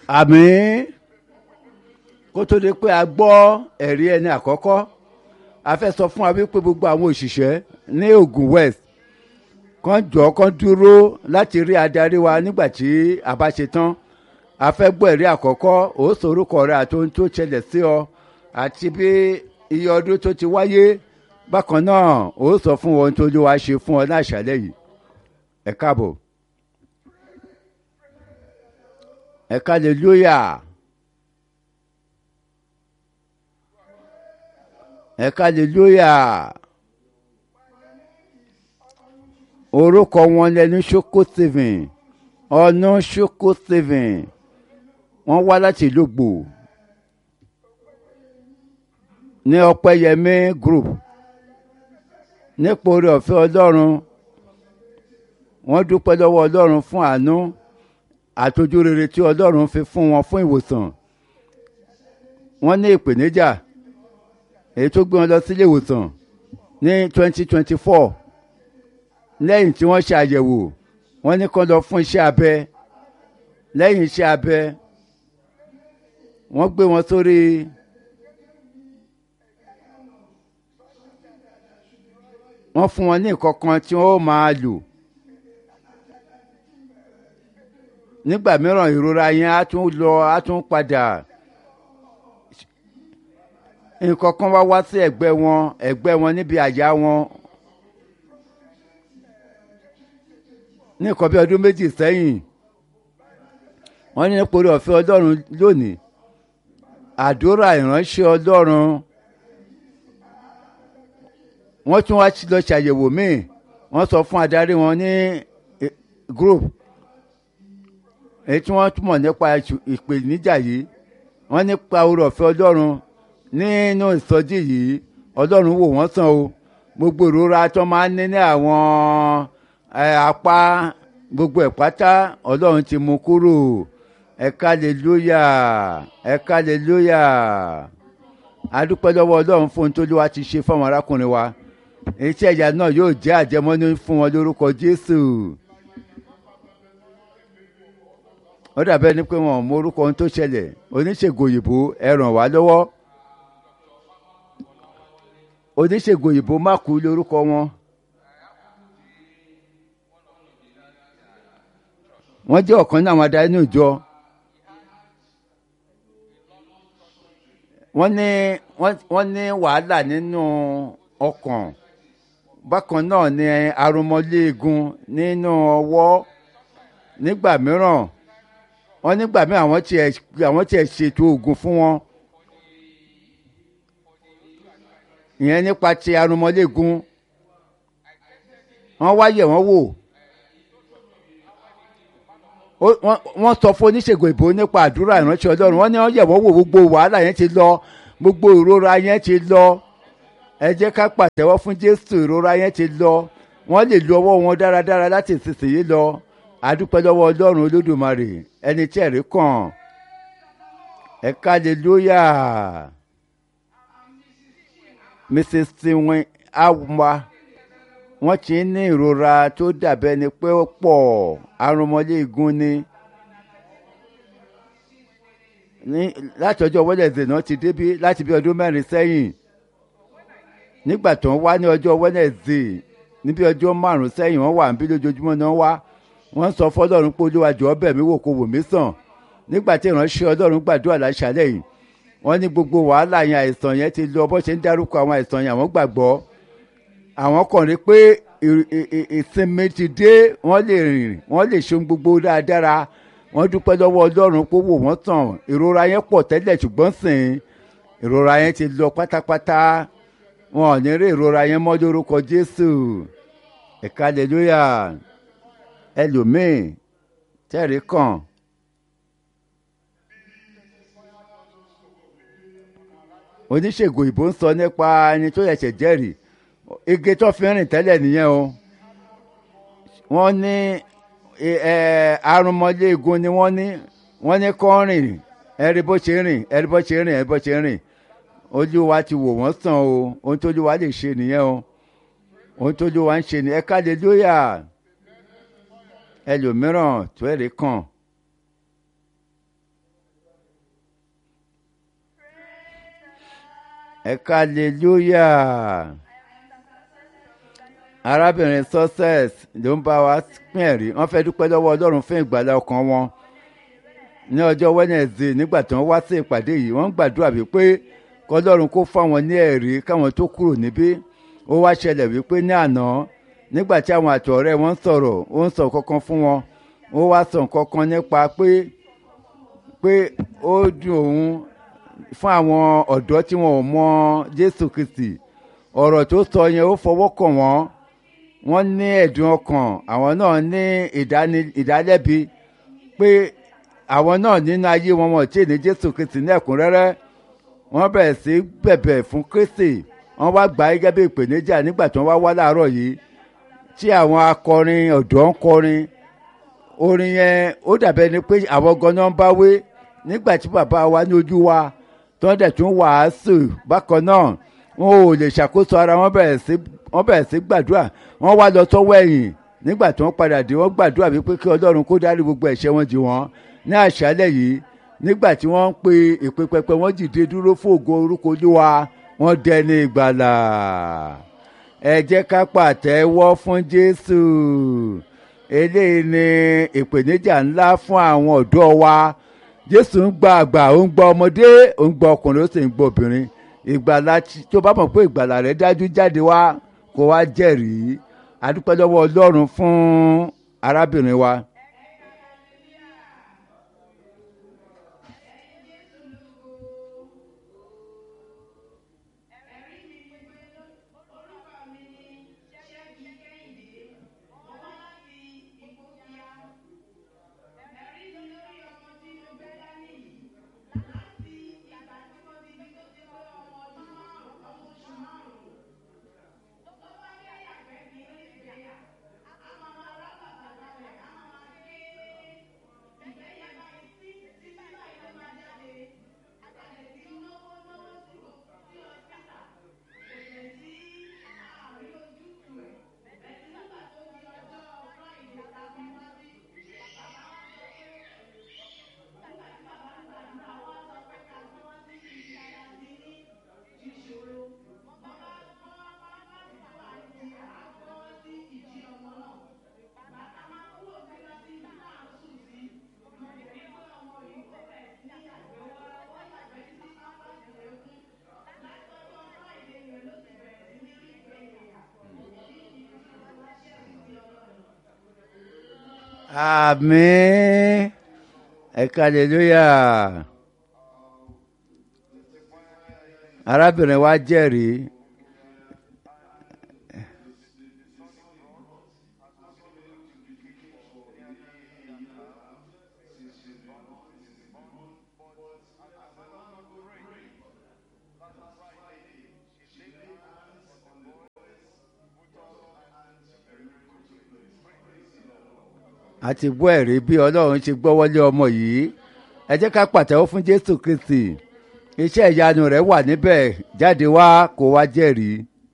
àmín kó tó di pé a gbọ́ ẹ̀rí ẹni àkọ́kọ́ a fẹ́ sọ fún wa wípé gbogbo àwọn òṣìṣẹ́ ní Ògùn West kan jọ kan dúró láti rí adarí wa nígbà tí a bá ṣe tán a fẹ́ gbọ́ ẹ̀rí àkọ́kọ́ ó sorúkọ rẹ àti ohun tó ṣẹlẹ̀ sí ọ àti bí iye ọdún tó ti wáyé bákan náà ó sọ fún ohun tó ló wá ṣe fún ọ ní àṣálẹ́ yìí ẹ káàbọ̀ ẹ hallelujah ẹ hallelujah orúkọ wọn lẹnu ṣoko stephen ọ̀nà ṣoko stephen wọ́n wá láti ìlú gbò ní ọpẹ́yẹmí group nípa oore ọ̀fẹ́ ọlọ́run wọ́n dúpẹ́ lọ́wọ́ ọlọ́run fún àánú àtọ́jú rere tí ọlọ́run fi fún wọn fún ìwòsàn wọ́n ní ìpèníjà èyí tó gbé wọn lọ sílé ìwòsàn ní twenty twenty four lẹ́yìn tí wọ́n ṣe àyẹ̀wò wọ́n ní kó lọ fún iṣẹ́ abẹ lẹ́yìn iṣẹ́ abẹ wọ́n gbé wọn sórí wọ́n fún wọn ní nǹkan kan tí wọ́n máa lò nígbà mìíràn ìrora yẹn á tún lọ á tún padà nǹkan kan wá wá sí ẹ̀gbẹ́ wọn ẹ̀gbẹ́ wọn níbi àyà wọn ní nǹkan bí ọdún méjì sẹ́yìn wọ́n ní nípòrí ọ̀fẹ́ ọlọ́run lónìí àdúrà ìránṣẹ́ ọlọ́run wọ́n tún wá lọ ṣàyẹ̀wò míì wọ́n sọ fún adarí wọn ní group èyí tí wọ́n túmọ̀ nípa ìpèníjà yìí wọ́n nípa oore ọ̀fẹ́ ọlọ́run nínú ìsọjí yìí ọlọ́run wò wọ́n sàn o gbogbo ìrora tó máa ń ní ní àwọn apá gbogbo ẹ̀ pátá ọlọ́run ti mú kúrò ẹ̀ka aleluya ẹ̀ka aleluya adúpẹ́ lọ́wọ́ ọlọ́run fún ohun tó ló wá ti ṣe fáwọn arákùnrin wa iṣẹ́ ìyá náà yóò jẹ́ àjẹmọ́nú fún wọn lórúkọ jésù ó dàbẹ́ ni pé wọn ò mọ orúkọ ohun tó ṣẹlẹ̀ oníṣègùn òyìnbó ẹ ràn wá lọ́wọ́ oníṣègùn òyìnbó má kú lórúkọ wọn. wọ́n jẹ́ ọ̀kan náà àwọn adarí ní ìjọ wọ́n ní wọ́n ní wàhálà nínú ọkàn bákan náà ní arúmọléegun nínú ọwọ́ nígbà mìíràn wọ́n nígbà mìíràn àwọn tiẹ̀ àwọn tiẹ̀ ṣètò oògùn fún wọn ìyẹn nípa ti arúmọléegun wọ́n wá yẹ̀ wọ́n wò wọ́n sọ fún oníṣègùn ìbò nípa àdúrà ìránṣẹ́ ọlọ́run wọ́n ní wọ́n yẹ̀wọ́ wò gbogbo wàhálà yẹn ti lọ gbogbo ìrora yẹn ti lọ ẹ jẹ́ ká pàtẹ́wọ́ fún jésù ìrora yẹn ti lọ wọ́n lè lo ọwọ́ wọn dáradára láti ìsinsìnyí lọ àdúpẹ́ lọ́wọ́ ọlọ́run olódùmarè ẹni tí ẹ̀rí kàn ẹ káàlélúyà mrs tiwin awa wọ́n ti ń ní ìrora tó dàbẹ́ ni pé ó pọ̀ arúmọléegun ni ní láti ọjọ́ wẹ́nẹ̀sì náà ti débí láti bí ọdún mẹ́rin sẹ́yìn nígbà tó ń wá ní ọjọ́ wẹ́nẹ̀sì níbi ọjọ́ márùn-ún sẹ́yìn wọ́n wà níbí lójoojúmọ́ náà wá wọ́n sọ fọlọ́run pé olúwa jọ̀ọ́ bẹ̀ mí wò kó wò mí sàn nígbà tí ìránṣẹ́ ọlọ́run gbàdúrà láṣálẹ̀ yìí wọ́n ní gbogbo wàhálà yẹn àìsàn yẹn ti lọ bó ṣe ń dárúkọ àwọn àìsàn yẹn àwọn gbàgbọ́ àwọn kàn rí pé ìsinmi ti dé wọ́n lè rìn wọ́n lè ṣe gbogbo dáadáa wọ́n dúpẹ́ lọ́wọ́ ọlọ́run pé wò wọ́n tàn ìrora yẹn pọ̀ tẹ́lẹ̀ ṣùgbọ́n sìn ìrora yẹn ti lọ pátápátá wọn ò ní rí ìrora yẹn mọ́ lórúkọ jésù ẹ̀ka aleluya ẹlòmíì tẹ́rì kàn. oníṣègùn ìbò ń sọ nípa ẹni tó yẹ̀ṣẹ̀ jẹ́rìí igi tó fi rìn tẹ́lẹ̀ nìyẹn o wọ́n ní arúmọléegun ni wọ́n ní wọ́n ní kọ́ rìn ẹ̀rí bó ṣe rìn ẹ̀rí bó ṣe rìn ẹ̀rí bó ṣe rìn olúwa ti wò wọ́n sàn o ohun tó olúwa lè ṣe nìyẹn o ohun tó olúwa ń ṣe ní ẹ̀ka lélóyà ẹlòmíràn tó ẹ̀rí kàn ẹ̀ka hallelujah arábìnrin success ló ń bá wa pín ẹ̀rí wọ́n fẹ́ dúpẹ́ lọ́wọ́ ọlọ́run fún ìgbàlá ọkàn wọn ní ọjọ́ wednesday nígbà tí wọ́n wá sí ìpàdé yìí wọ́n ń gbàdúrà wípé kọlọ́run kó fáwọn ní ẹ̀rí káwọn tó kúrò níbí ó wá ṣẹlẹ̀ wípé ní àná nígbà tí àwọn àtọ̀ ọ̀rẹ́ wọn ń sọ̀rọ̀ ó ń sọ kankan fún wọn ó wá sọ kankan nípa pé pé ó dùn òun fún àwọn ọ̀dọ́ tí wọn ò mọ jésù kristi ọ̀rọ̀ tó sọ yẹn ó fọwọ́ kàn wọ́n wọ́n ní ẹ̀dùn ọkàn àwọn náà ní ìdálẹ́bi pé àwọn náà nínú ayé wọn wọn tí ì ní jésù kristi ní ẹ̀kúnrẹ́rẹ́ wọ́n bẹ̀rẹ̀ sí bẹ̀bẹ̀ fún kristi wọ́n wá gbà gẹ́gẹ́ bí ìpèníjà nígbà tí wọ́n wá wá láàárọ̀ yìí tí àwọn akọrin ọ̀dọ́ ń kọrin orin yẹn ó dàbẹ́ ni pé àwọn ganan ń bá wé nígbà tí bàbá wa ní ojú wa tí wọ́n dẹ̀ tún wàásù bákan náà wọn ò lè ṣàkóso ara wọn bẹ̀rẹ̀ sí wọ́n bẹ̀rẹ̀ sí gbàdúrà wọ́n wá lọ sọ́wọ́ ẹ̀yìn nígbà tí wọ́n padà dé wọ́n gbàdúrà wípé kí ọlọ́run kó dárí gbogbo ẹ̀ṣẹ̀ wọn jì wọ́n ní àṣálẹ̀ yìí nígbà tí wọ́n ń pe ìpè pẹpẹ wọ́n dìde dúró fún ògo orúkọ olúwa wọ́n dẹni ìgbàlà ẹ jẹ́ ká pàtẹ́wọ́ fún jésù eléyìí ni ìpèníjà ńlá fún àwọn ọ̀dọ́ wa jésù ń gba àgbà ó ń gba ọmọdé ó ń gba ọkùnrin ó sì ń gba obìnrin ìgbàlà tó bá mọ̀ pé ìgbàlà rẹ̀ dájú jáde wá kó wá jẹ́rìí adúpẹ́ lọ́wọ́ ọlọ́run fún arábìnrin wa. Àmín. Ẹ̀ka hallelujah. Arábìnrin wa jẹ́rìí. a ti gbọ́ ẹ̀rí bí ọlọ́run ṣe gbọ́wọ́lé ọmọ yìí ẹ jẹ́ ká pàtẹ́wọ́ fún jésù kristi iṣẹ́ ìyanu rẹ̀ wà níbẹ̀ jáde wá kó wá jẹ́rìí.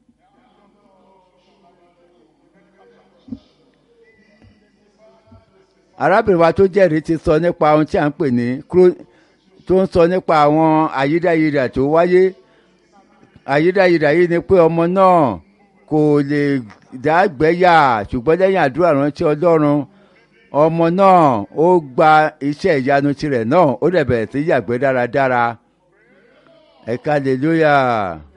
arábìnrin wa tó jẹ́rìí ti sọ nípa ohun tí a ń pè ní tó ń sọ nípa àwọn àyídáyidà tó wáyé àyídáyidà yìí ni pé ọmọ náà kò lè dágbẹ́yà ṣùgbọ́n lẹ́yìn àdúrà ránṣẹ́ ọlọ́run ọmọ náà ó gba iṣẹ́ ìyanu tirẹ̀ náà ó dẹ̀ bẹ̀rẹ̀ sí yàgbẹ́ dáradára ẹ̀ka hallelujah.